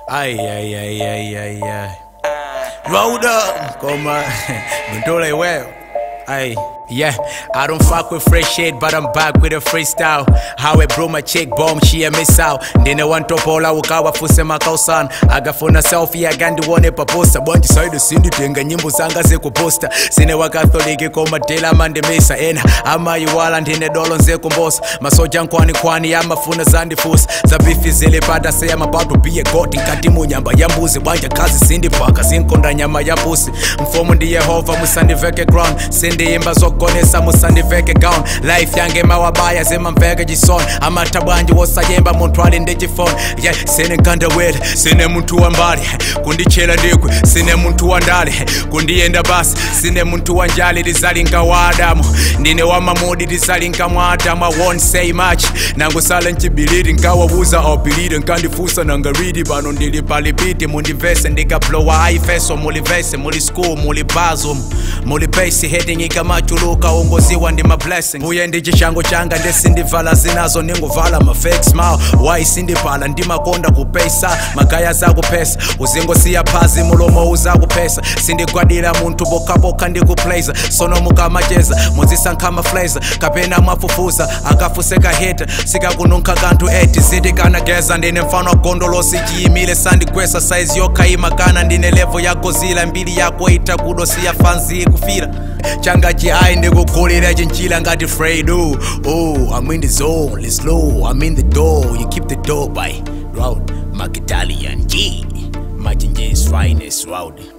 Ay, ay, ay, ay, ay, ay. Rolled up, koma, Gundole well. Ay, yeah, I don't fuck with fresh shit, but I'm back with a freestyle. How I bro my chick bomb, she a miss out. Ndine wantopola ukawa fuse makausan. Agafuna selfie agandiwone paposta. Bwanji side sinditenga nyimbo zanga zekuposta. Sine wakatholiki koma dela mandimisa. Ena amayiwala ndine dolo nzekumbosa. Masoja nkwani kwani amafuna zandifusa. Zabifi zilipata say I'm about to be a god. Nkati munyamba ya mbuzi bwanja kazi sindipaka. Zinkonda nyama ya pusi. Mfomu ndi Yehova musandiveke ground. Sindiimba zogonesa musandiveke gown. Life yange mawabaya zimamveke jison. Amata bwanji wosayemba muntu ali ndi chifoni. Yeah, sine nkandawere, sine muntu wa mbali. Kundichela ndikwe, sine muntu wa ndale. Kundiyenda basi, sine muntu wa njali lizalinga wa Adamu. Ndine wa mamudi lizalinga mwa Adamu. I won't say much. Nangusala nchibiliri nkawawuza opilire nkandifusa nangaridi pano ndili palipiti mundivese ndikablowa aifeso mulivese muli school muli bazum muli base heading ikamachuluka ungoziwa ndi mablessing mbuye ndi chishango changa ndesindivala zinazo ninguvala mafake smile why sindipala ndimakonda kupesa magaya zakupesa uzingosiya phazi mulomo uzakupesa sindigwadira munthu pokhapokha ndikuplaza sono mukamacheza muzisankha maflaza kapena mwafufuza akafuseka hita sikakununkha kanthu eti zindikanageza ndine mfano gondolosi chiyimile sandigwesa saizi yokhaima kana ndine levo ya gozila mbiri yako itakudo siyafanzi kufira changa chihayi ndikugulira chinchila ngati fredo oh i'm in the zone let's slow i'm in the door you keep the door by route macitalian g machinj's finest route